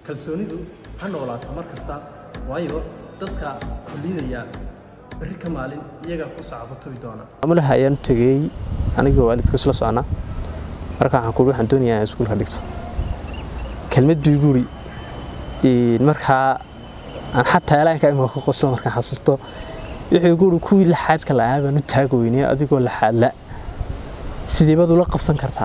kalsoonidu ha noolaato mar kasta waayo dadka kullidaya berri ka maalin iyagaa ku sacabatubi doona maamulaha ayaan u tegey anigoo waalidka isla socnaa marka waxaan kuui waxaan doonayaa inaan iskuulka dhigto kelmad buu igu uri markaa aan xataa elaanka imika ku qoslo markaan xasuusto wuxuu igu uri kuwii laxaadka la'aa baan u taag weynay adigoo laxaad la sidee baad ula qabsan kartaa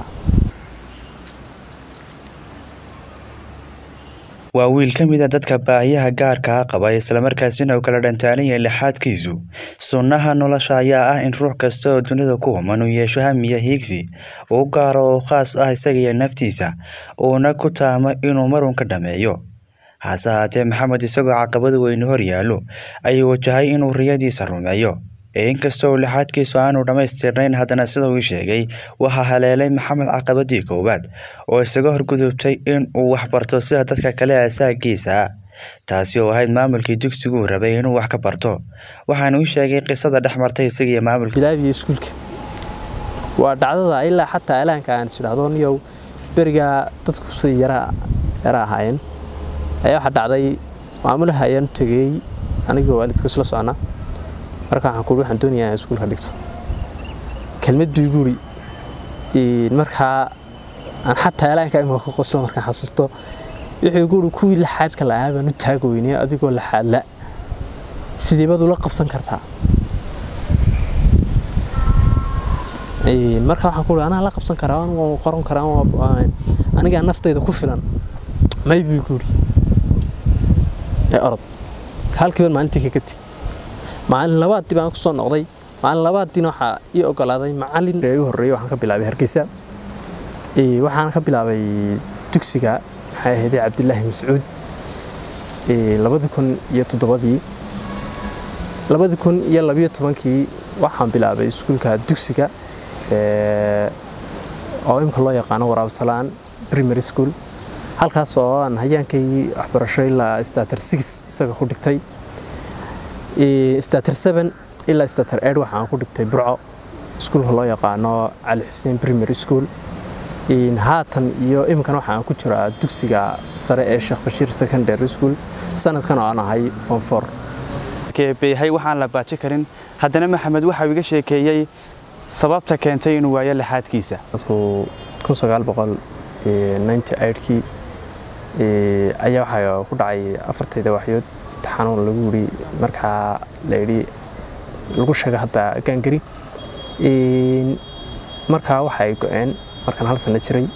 waa wiil ka mid a dadka baahiyaha gaarkaa qaba islamarkaasina uu kala dhantaalan yahay lixaadkiisu sunnaha nolosha ayaa ah in ruux kasta oo dunida ku human uu yeesho hamiya hiigsi uu gaaro oo khaas ah isagiyo naftiisa uuna ku taamo inuu marun ka dhameeyo hase haatee maxamed isagoo caqabad weyne hor yaallo ayuu wajahay inuu riyadiisa rumeeyo ee inkastoo uu lixaadkiisu aanu dhammaystirnayn haddana sida uu sheegay waxaa haleelay maxamed caqabadii koowaad oo isaga horgudubtay in uu waxbarto sida dadka kale asaagiisa taasi oo ahayd maamulkii dugsiguu rabay inuu wax ka barto waxaana u sheegay qisada dhex martay isagiiyo maamulka bilaabiyo iskuulka waa dhacdada ilaa xataa elaanka aan isidhahdo niyow berigaa dadku say yara yara ahaayeen ayaa waxaa dhacday maamulaha ayaan u tegey anigoo waalidka isla socnaa marka waxaan kuui waxaan doonayaa inaan iskuulka dhigto kelmad buu igu uri markaa aan xataa elaanka imika ku qoslo markaan xasuusto wuxuu igu uri kuwii laxaadka la'aa baan u taag weynay adigoo laxaad la sidee baad ula qabsan kartaa marka waxaan kuui anaa la qabsan karaa waan qoran karaa anigaa naftayda ku filan may buu igu uri ee orod halkiiban maalintii kaga tegi maalin labaadii baan ku soo noqday maalin labaadiina waxaa ii ogolaaday macalin u horreeyey waxaan ka bilaabay hargeysa waxaan ka bilaabay dugsiga maxay ahaydee cabdilaahi mascuud labadi kun iyo toddobadii labadi kun iyo labiyo tobankii waxaan bilaabay iskuulka dugsiga oo imka loo yaqaano waraabsalaan primary school halkaas oo aan hayaankay waxbarasho ilaa stater six isaga ku dhigtay stater seven ilaa stater eight waxaan ku dhigtay burco iskuulka loo yaqaano cali xuseen primary school haatan iyo iminkan waxaan ku jiraa dugsiga sare ee sheekh bashiir secondary school sanadkan oo aan ahay fonfor beyahay waxaan la baaji karin haddana maxamed waxau iga sheekeeyey sababta keentay inuu waayo laxaadkiisa kii ayaa waxaa ku dhacay afartayda waxyood xanuun lagu yiri markaa layidhi lagu sheega hadda gaangari markaa waxa ay go-een markaan hal sano jiray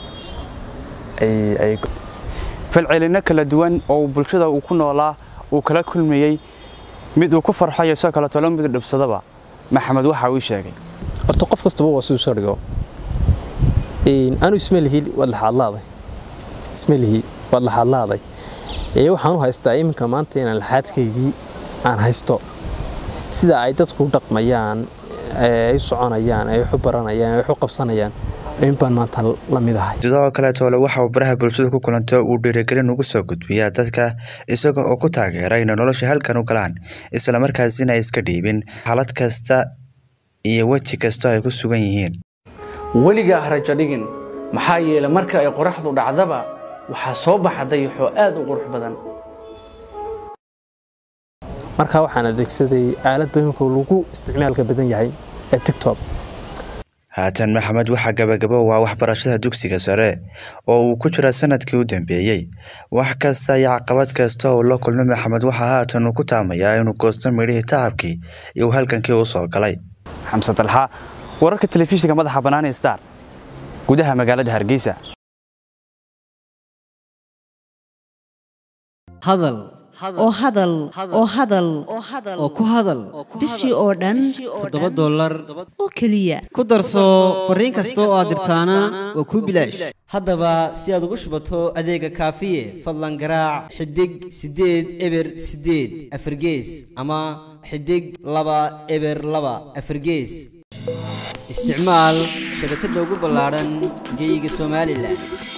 falcelinno kala duwan oo bulshada uu ku noolaa uu kala kulmayey mid uu ku farxayo isoo kale tolo mid dhibsadaba maxamed waxa uu sheegay horta qof kastaba waa siduu soo dhigo anu ismelihi waad laxaadlaaday ismelihi waad laxaadlaaday ee waxaan u haystaa iminka maanta inaan laxaadkaygii aan haysto sida ay dadku u dhaqmayaan ay soconayaan ay waxu baranayaan ay waxu qabsanayaan in baan maanta la mid ahay sidoo kale toole waxa uu baraha bulshada ku kulanto uu dhiirigelin ugu soo gudbiyaa dadka isaga oo ku taageera inay nolosha halkan u galaan islamarkaasina iska dhiibin xaalad kasta iyo weji kasta ay ku sugan yihiin weligaa harajo dhigin maxaa yeelay marka ay qoraxdu dhacdaba waxaa soo baxa dayaxoo aad u qurux badan markaa waxaan adeegsaday aaladda imika lagu isticmaalka badan yahay ee tictok haatan maxamed waxaa gabagabo waa waxbarashada dugsiga sare oo uu ku jira sanadkii u dambeeyey wax kasta iyo caqabad kasta oo la kulmay maxamed waxaa haatan uu ku taamayaa inuu goosto midhihii tacabkii iyo uu halkankii u soo galay xamse dalxa wararka telefishinka madaxa bannaan star gudaha magaalada hargeysa hadal oo hadal oo hadal oo ku hadal bishii oo dhan toddoba dollar oo keliya ku darso fariin kasta oo aad dirtaana waa kuu bilaash haddaba si aad ugu shubato adeega kaafiye fadlan garaac xidig siddeed eber siddeed afargees ama xidig laba eber laba afargees isticmaal shabakadda ugu ballaadhan geyga somalilan